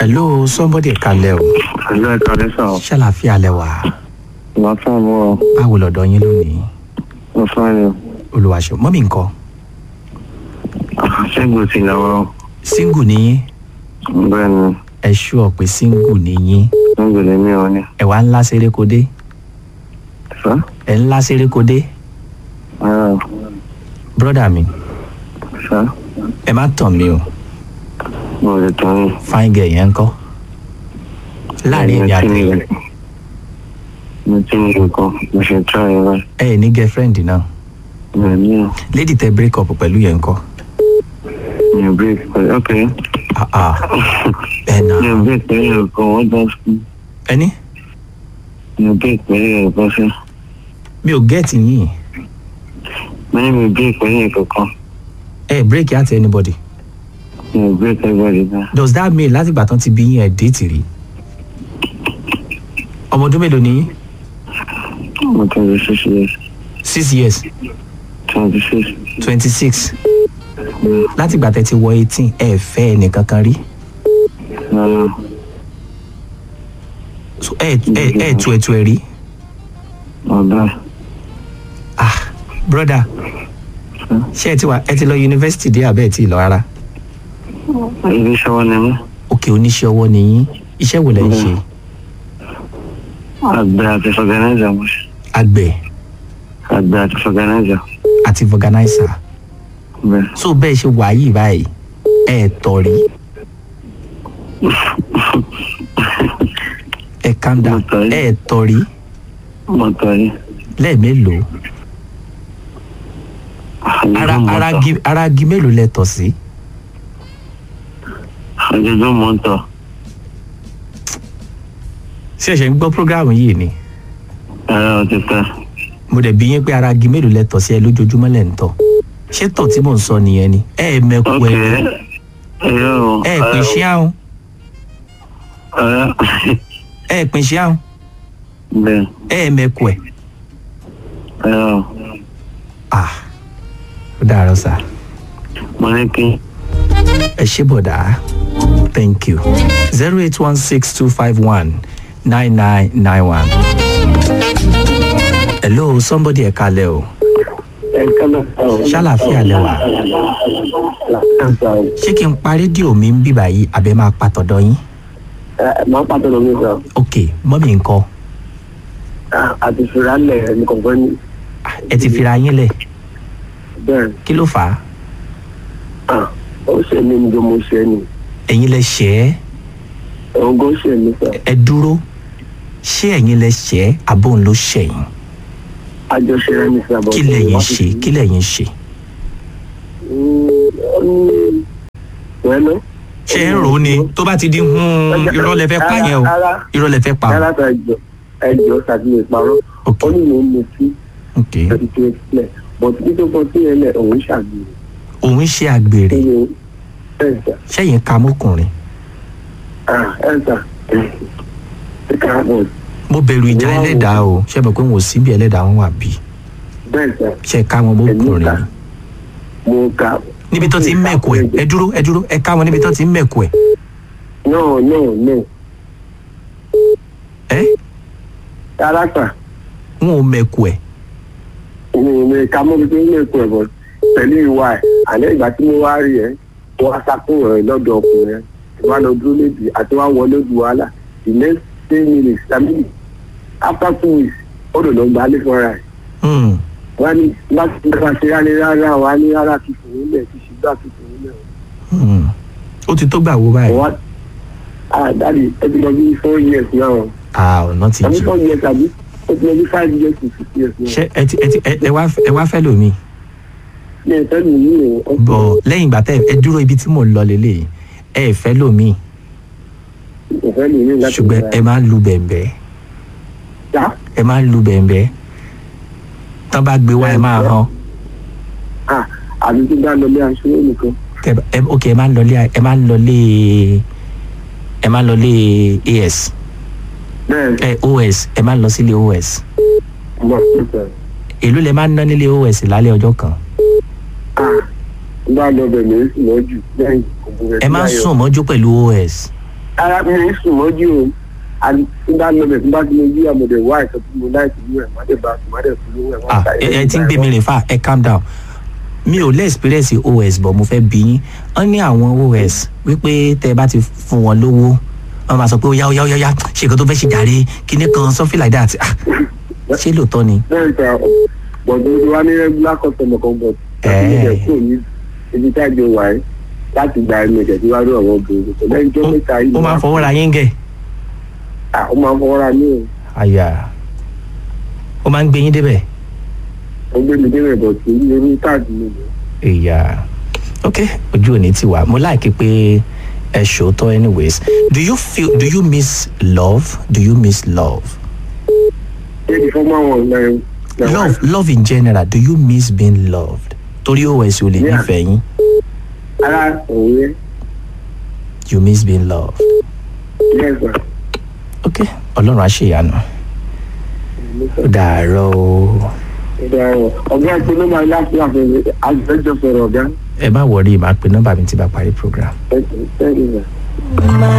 hello somebody kalẹ̀ o Ẹ̀lú ẹ̀ka lẹ́sà ọ̀. ṣàlàfíà lẹ́wà Ìwà fáàmù ọ̀. báwo lọ́dọ̀ yín lónìí Mo fáàmù ọ̀. olùwàṣọ mọ́mí nǹkan Ṣẹ́gun ti lọ́wọ́. single nìyín Bẹ́ẹ̀ ni, ẹ ṣúọ̀ pé single nìyín ṣẹ́gun lè mí ọ ní. ẹ wá ńlá sérékodé Sá? ẹ ńlá sérékodé Ara brọ́dà mi sá? ẹ má tàn mí o Mo lè tán ní. fine girl yẹn ń kọ́ láàrin èmi àti yín Mo ti ní nǹkan. Mo ṣe try ẹ̀ báyìí. ẹ ẹ̀ ní girlfriend náà Mi ò ní ọ̀. lady tẹ break up pẹ̀lú yẹn ń kọ́ Mi ò break pẹ̀lú. Ok. ah ah ẹ nà Mi ò break pẹ̀lú nǹkan. Wọ́n bá fún. ẹni Mi ò break pẹ̀lú nǹkan sí. mi ò get yín Mo ní mi ò break pẹ̀lú nǹkan kan. ẹ break out anybody Mi ò break everybody náà. does that mean láti ìgbà tán ti bí yín ẹ̀ déètì rí ọmọ ọdún mélòó ni yín Mo twenty six years. six years Twenty six. twenty six láti ìgbà tẹ ti wọ eighteen ẹ fẹ́ ẹnìkan kan rí Rárá. So, ẹ ẹ ẹ tu ẹ tu ẹ rí Ọ̀dà. ah broda ṣé ẹ ti wà ẹ ti lọ yunifásitì dé àbẹ́ ẹ ti lọ rárá Ibi iṣẹ́ wọn ni mí. òkè oníṣẹ́ ọwọ́ ni yín iṣẹ́ wo lẹ ń ṣe Àgbẹ̀ àti fọ̀gánáìzà mo ṣe. àgbẹ̀ Àgbẹ̀ àti fọ̀gánáìzà. àti organizer Bẹ́ẹ̀. so bẹ́ẹ̀ ṣe wà yìí báyìí ẹ tọ̀ rí ẹ calm down Mo tọ̀ rí. ẹ tọ̀ rí Mo tọ̀ yìí. lẹ́ẹ̀mélòó ara ara gi ara gi mélòó lẹ tọ̀ sí Ojoojúmọ́ mo ń tọ̀. ṣé ẹ ṣe ń gbọ́ program yìí ni Ẹ̀rọ ti pẹ́. mo dẹ̀ bí yín pé ara gi mélòó lẹ tọ̀ sí ẹ lójoojúmọ́ lẹ̀ ń tọ̀ ṣé tọ̀ tí mò ń sọ nìyẹn ni ẹ ẹ mẹ́kù Ok. ẹ Ẹ̀rọ o. ẹ ẹ pín ṣí àrùn Ẹ̀rọ. ẹ ẹ pín ṣí àrùn Bẹ́ẹ̀. ẹ ẹ mẹ́kù ẹ Ẹ̀rọ. ah ó dàárọ̀ sá Mo ní kí. ẹ ṣé bọ̀dá thank you zero eight one six two five one nine nine nine one. hello somebody ẹ kalẹ̀ o Ẹ̀ka náà. ṣàlàfíà lẹ́wà ṣé kí n pa rédíò mi ń bíbà yìí àbẹ máa pa tọ̀dọ̀ yín Máa pàtó lọ mí sọ. ok mọ́mí nǹkan Àti ìfìrálẹ̀ ẹni kọ̀ọ̀kan ní. Ah, ẹ ti fira yín lẹ̀ Bẹ́ẹ̀. kí ló fà á Ó ṣe mí ní mo ṣe ni. ẹ̀yin lẹ ṣẹ́ ẹ́ Ògùn ṣe mí sọ. ẹ dúró ṣé ẹ̀yin lẹ ṣẹ́ ẹ́ àbóun ló ṣẹ̀yìn Àjọṣe rẹ̀ ní sábà. kí lẹ̀yin ṣe kí lẹ̀yin ṣe Wẹ́lú. ṣé ẹ ń rò ó ni tó bá ti di hun irọ́ lẹ fẹ́ pa yẹn o irọ́ lẹ fẹ́ pa o Rárá ta ẹjọ́ ẹjọ́ ṣàtìlẹ̀ ìparọ́. ok Ó ní mò ń mutí ok ẹ̀sìn tó sílẹ̀. Bọ̀dé tí tó kọ sí ẹlẹ̀ òun ṣàgbèrè. òun ṣe àgbèrè Ẹ̀yìn ẹ̀sà ṣẹ́yìn ka mọ́kùnrin ẹ̀sà ẹ̀ka àbọ̀ mo bẹ̀rù ìjà Wow. ẹlẹ́dàá o ṣé mo pé wọn ò sí bí ẹlẹ́dàá wọn wà bí bẹ́ẹ̀ sà ṣe ká wọn mọ́kùnrin ni mo kà. níbi tó ti ń mẹ̀kọ ẹ̀ ẹ dúró ẹ dúró ẹ ká wọn níbi tó ti ń mẹ̀kọ ẹ̀ No no no ẹ rárá sà wọn ò mẹ̀kọ ẹ̀ mi ò ká mọ́ bí tó ń lè kú ẹ̀ bọ̀ pẹ̀lú ìwà ẹ̀ àlẹ́ ìgbà tí mo wá rí ẹ̀ wọ́n á sákún ẹ̀ lọ́dọ̀ ọkùnrin ẹ̀ tí wọ́n á lọ dúró lébi àti wọ́n á wọlé ju wàhálà the next ten minutes tàbí after two weeks ó dò lọ gba alẹ́ fúnra ẹ̀ Hmm. wọ́n á ní láti nípa ṣe rárá rárá wọ́n á ní rárá ti fòun lẹ̀ ti ṣùgbọ́n àti fòun lẹ̀ Hmm. ó ti tó gbà wo báyìí wọ́n á dáàdi ẹ ti lọ bí four years náà ah ọ̀nà ti tàbí jù four years àbí ó ti lọ bí five years to six years náà. ṣé ẹ ti ẹ ti ẹ ẹ wá ẹ wá fẹ́ lómi ní ìfẹ́ mi yìí o. bọ̀ lẹ́yìn ìgbà tẹ́ ẹ dúró ibi tí mò ń lọ lélẹ̀ ẹ ẹ fẹ́ lómi ìfẹ́ mi yìí láti ṣùgbọ́n ẹ máa ń lu bẹ̀m̀bẹ́ já ẹ máa ń lu bẹ̀m̀bẹ́ tán bá gbé wá ẹ máa hàn à àbí tí bá lọ bí aṣọ nìkan. tẹ ẹ ok ẹ máa ń lọlé ẹ máa ń lọlé ẹ máa ń lọlé as bẹ́ẹ̀ ẹ os ẹ máa ń lọ sílé os mọ̀ nípa ẹ̀. èló lẹ máa ń ná nílé os lálẹ́ ọjọ́ kan à bá lọ bẹ̀ mí sì lọ jù lẹ́yìn òbúrẹ́ ẹ máa ń sùn mọ́jú pẹ̀lú os ara mi ń sùn mọ́jú o àti tí bá lọ bẹ̀ tí bá ti lè yí àmọ̀dẹ̀ wá ìsọ tí mo láì tìlú ẹ̀ má dẹ̀ bá sùn má dẹ̀ fún lówó ẹ̀ wọ́n ah ta ẹ ẹ ti ń gbé mi rìn fà ẹ calm down mi ò lè experience os but mo fẹ́ bí yín wọ́n ní àwọn os wípé tẹ́ ẹ bá ti fún wọn lówó wọ́n máa sọ pé ó yá ó yá ó yá ó yá ṣe nǹkan tó fẹ́ ṣe jàre kíní kan something like that ah ṣé lóòótọ́ ni bẹ́ẹ̀ ta bọ̀dọ̀ tí wá ní regular customer kan bọ̀ láti lè jẹ́ kúrò ní ibi tí àjọ wà ẹ́ láti gba ẹnu ẹ̀jẹ̀ tí wá rí ọ̀rọ̀ obìnrin kò lẹ́yìn tó mẹ́ta yìí ó máa ń fọwọ́ ra yín gẹ̀ Ah, ó máa ń fọwọ́ ra ní o àyà ó máa ń gbé yín débẹ̀ ó gbé mi débẹ̀ bọ̀ tí orí káàdì mi ni ìyá ok ojú òní ti wà mo láìkí pé ẹ ṣòótọ́ anyways do you feel do you miss love do you miss love ṣé ti fọ́mọ́ àwọn ọ̀nà ẹ̀ love love in general do you miss being loved torí os ò lè Yeah. nífẹ̀ẹ́ yín ara òun yẹn you miss being loved yes sir. ok ọlọ́run á ṣèyanu ó dàárọ̀ o ọ̀gá ẹ̀ pé ló máa láti àfẹ́fẹ́ àjẹjọ sọ̀rọ̀ ọ̀gá ẹ má wọrí màá pe nọ́mbà mi tí bá parí program. ẹ̀ ẹ̀ ẹ̀ ẹ̀